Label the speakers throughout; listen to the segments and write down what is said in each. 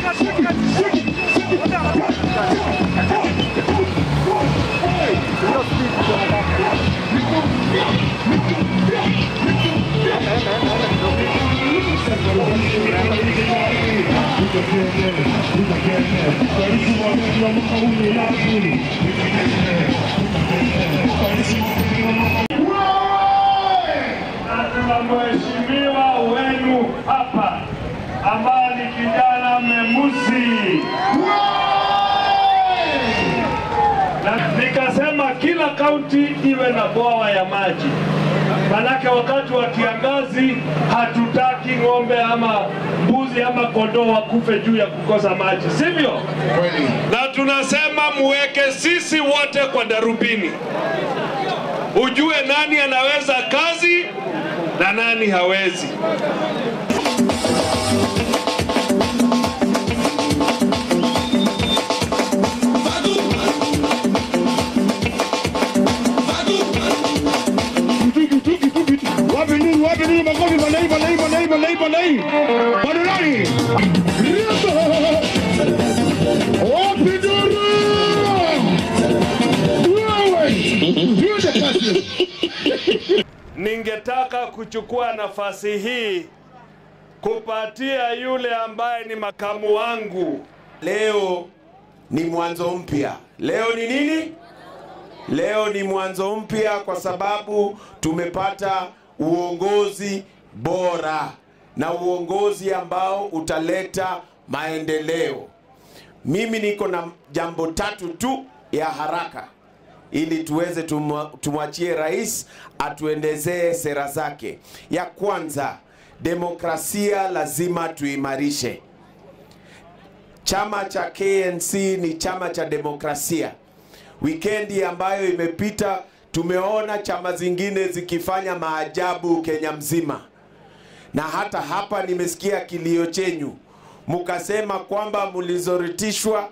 Speaker 1: na tuna mheshimiwa wenu hapa ambaye ni kijana Memusi, na nikasema kila kaunti iwe na bwawa ya maji, manake wakati wa kiangazi hatutaki ng'ombe ama mbuzi ama kondoo wakufe juu ya kukosa maji, sivyo? Na tunasema muweke sisi wote kwa darubini ujue nani anaweza kazi na nani hawezi.
Speaker 2: Wapi nini? Wapi nini? Makofi malai malai malai malai malai. Bado nani? Rizzo! Wapi duru? Wewe! Twende kasi.
Speaker 1: Ningetaka kuchukua nafasi hii kupatia yule ambaye ni makamu wangu
Speaker 3: Leo ni mwanzo mpya. Leo ni nini? Leo ni mwanzo mpya kwa sababu tumepata uongozi bora na uongozi ambao utaleta maendeleo. Mimi niko na jambo tatu tu ya haraka ili tuweze tumwa- tumwachie rais atuendezee sera zake. Ya kwanza, demokrasia lazima tuimarishe. Chama cha KNC ni chama cha demokrasia. Wikendi ambayo imepita tumeona chama zingine zikifanya maajabu Kenya mzima, na hata hapa nimesikia kilio chenyu, mukasema kwamba mlizoritishwa,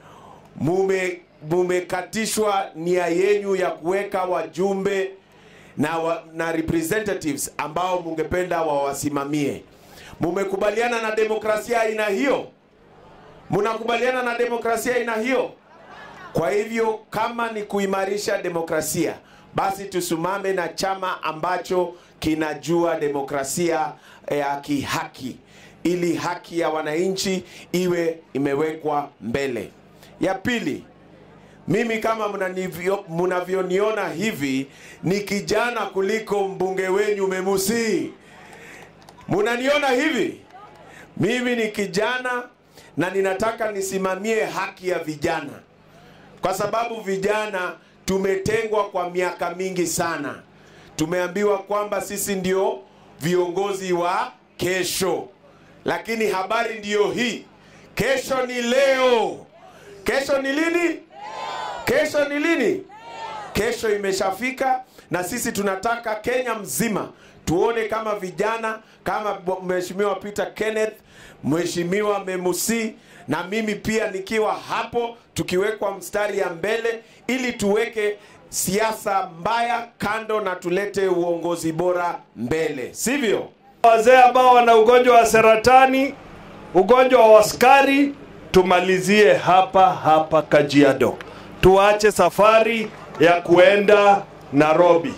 Speaker 3: mume mumekatishwa nia yenyu ya kuweka wajumbe na, wa, na representatives ambao mungependa wawasimamie. Mumekubaliana na demokrasia aina hiyo? Mnakubaliana na demokrasia aina hiyo? Kwa hivyo kama ni kuimarisha demokrasia, basi tusimame na chama ambacho kinajua demokrasia ya kihaki, ili haki ya wananchi iwe imewekwa mbele. Ya pili, mimi kama mnanivyo- mnavyoniona hivi ni kijana kuliko mbunge wenyu Memusi. Munaniona hivi? Mimi ni kijana na ninataka nisimamie haki ya vijana, kwa sababu vijana tumetengwa kwa miaka mingi sana. Tumeambiwa kwamba sisi ndio viongozi wa kesho, lakini habari ndiyo hii, kesho ni leo. Kesho ni lini? Kesho ni lini? Kesho imeshafika na sisi tunataka Kenya mzima tuone kama vijana kama bo- Mheshimiwa Peter Kenneth, Mheshimiwa Memusi na mimi pia nikiwa hapo, tukiwekwa mstari ya mbele ili tuweke siasa mbaya kando na tulete uongozi bora mbele, sivyo?
Speaker 1: wazee ambao wana ugonjwa wa saratani, ugonjwa wa sukari, tumalizie hapa hapa Kajiado, tuache safari ya kuenda Nairobi.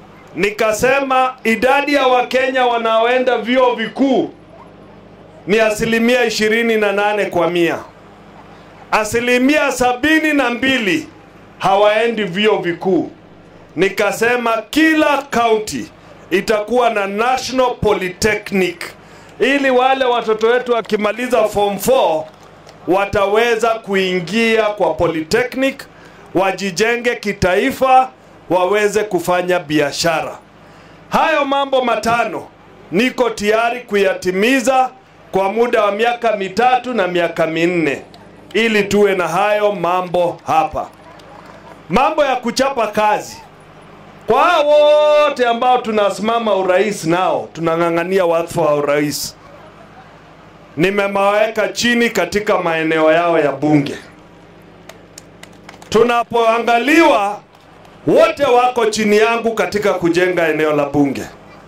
Speaker 1: Nikasema idadi ya Wakenya wanaoenda vyuo vikuu ni asilimia ishirini na nane kwa mia. Asilimia sabini na mbili hawaendi vyuo vikuu. Nikasema kila kaunti itakuwa na National Polytechnic ili wale watoto wetu wakimaliza form 4 wataweza kuingia kwa polytechnic, wajijenge kitaifa, waweze kufanya biashara. Hayo mambo matano niko tayari kuyatimiza kwa muda wa miaka mitatu na miaka minne ili tuwe na hayo mambo hapa. Mambo ya kuchapa kazi kwa hao wote ambao tunasimama urais nao tunang'ang'ania wadhifa wa urais, nimemaweka chini katika maeneo yao ya bunge. Tunapoangaliwa wote wako chini yangu katika kujenga eneo la bunge,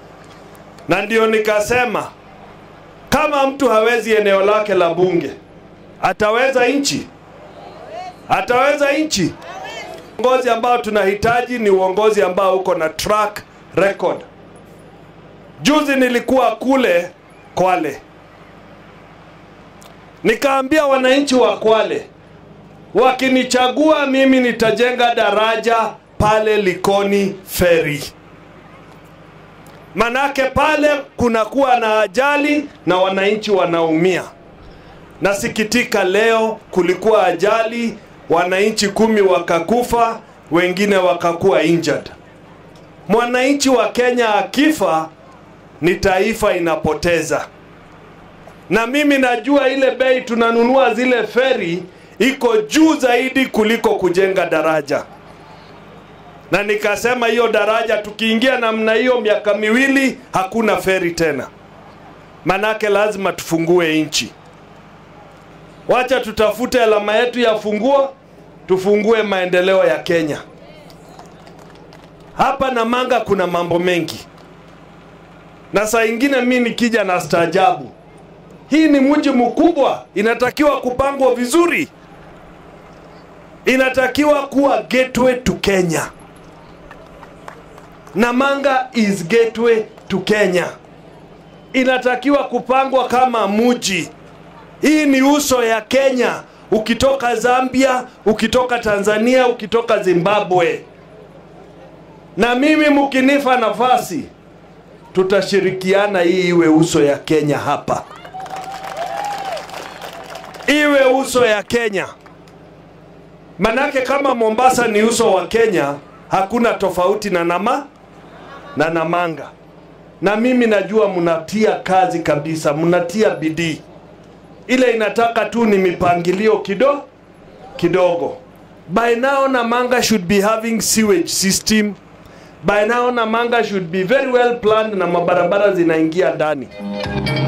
Speaker 1: na ndio nikasema kama mtu hawezi eneo lake la bunge, ataweza nchi? Ataweza nchi? Uongozi ambao tunahitaji ni uongozi ambao uko na track record. Juzi nilikuwa kule Kwale, nikaambia wananchi wa Kwale, wakinichagua mimi nitajenga daraja pale Likoni Ferry, manake pale kunakuwa na ajali na wananchi wanaumia. Nasikitika leo kulikuwa ajali, wananchi kumi wakakufa, wengine wakakuwa injured. Mwananchi wa Kenya akifa ni taifa inapoteza, na mimi najua ile bei tunanunua zile feri iko juu zaidi kuliko kujenga daraja, na nikasema hiyo daraja tukiingia namna hiyo, miaka miwili hakuna feri tena, manake lazima tufungue nchi. Wacha tutafute alama yetu ya funguo, tufungue maendeleo ya Kenya. Hapa Namanga kuna mambo mengi, na saa ingine mi nikija na staajabu. Hii ni mji mkubwa, inatakiwa kupangwa vizuri, inatakiwa kuwa gateway to Kenya. Namanga is gateway to Kenya, inatakiwa kupangwa kama mji. Hii ni uso ya Kenya, ukitoka Zambia, ukitoka Tanzania, ukitoka Zimbabwe. Na mimi mkinifa nafasi, tutashirikiana hii iwe uso ya Kenya hapa, iwe uso ya Kenya. Manake kama Mombasa ni uso wa Kenya, hakuna tofauti na nama na Namanga. Na mimi najua mnatia kazi kabisa, mnatia bidii ile inataka tu ni mipangilio kido kidogo. By now Namanga should be having sewage system. By now Namanga should be very well planned na mabarabara zinaingia ndani.